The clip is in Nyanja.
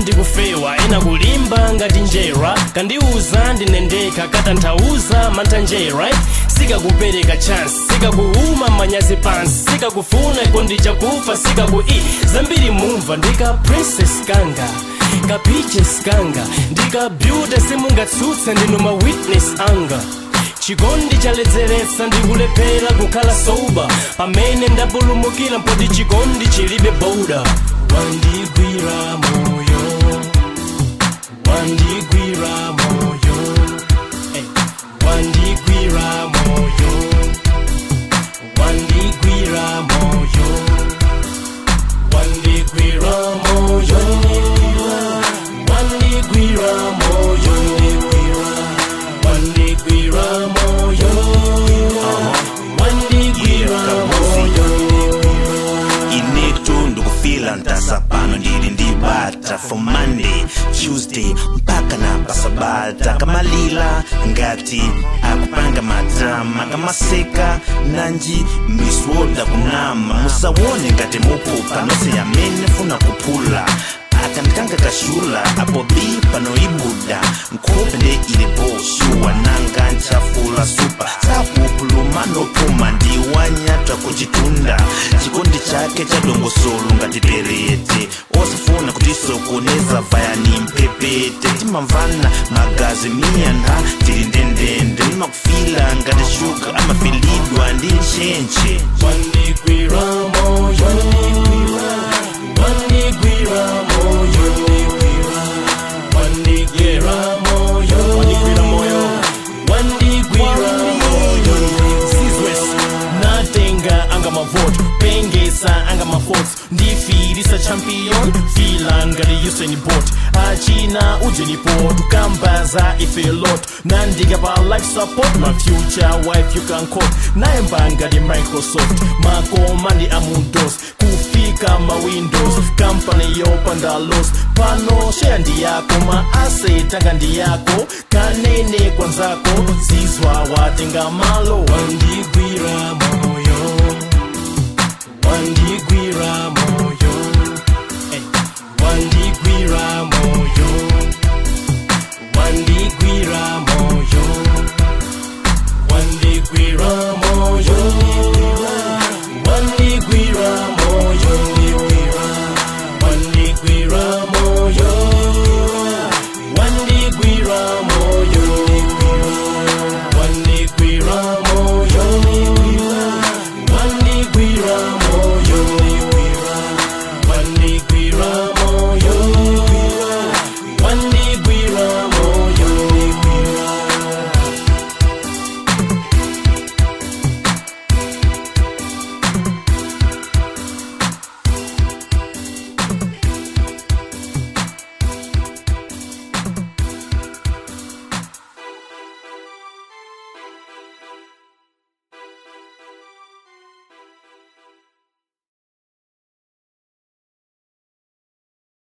ndikufewa ena kulimba ngati njera kandiuza ndinendeka katanthauza mantanjera sikakupereka chance sikakuuma manyazi pansi sikakufuna kondicha kufa sikaku i zambiri mumva ndika princess kanga ka peaches kanga ndika beauty simungatsutsa ndinu ma witness anga chikondi chaledzeretsa ndikulephera kukhala soba pamene ndapulumukira mpoti chikondi chilibe boda wandigwira moyo wandigwira moyo eh, wandigwira moyo wandigwira moyo wandigwira moyo wandigwira moyo wandigwira moyo wandigwira moyo inetu ndikufila ntasa pano ndili ndibata for monday tuesday mpaka na pasabata kamalila ngati akupanga matama kamaseka nanji miswoda kunama musawone ngati mupupa nonse yamene funa kuphula akandikanga kashula apo bi pano ibuda nkhope nde ilipo shuwa nanga nchafula supa sakupuluma nopuma ndiwanyatwa kuchitunda chikondi chake cha dongosolo ngati perete osafuna kutisokoneza vayani mpepete timamvana magazi miyana tili ndendende limakufila ngati shuga amafilidwa ndi nchenche wandigwira moyo wandigwira moyo wandigwira moyo wandigwira moyo wandigwira moyo sizwes natenga anga mavoto pengesa anga mafots ndifirisa champion fila ngati usain bolt achina ujenipo tukambaza ife lot nandika pa life support my future wife you can call naye mbangadi microsoft makomandi amundos kufika ma windows kampani yopanda los pano share ndi yako ma asset anga ndi yako kanene kwanzako zizwa watenga malo wandigwira moyo wandigwira moyo eh, wandigwira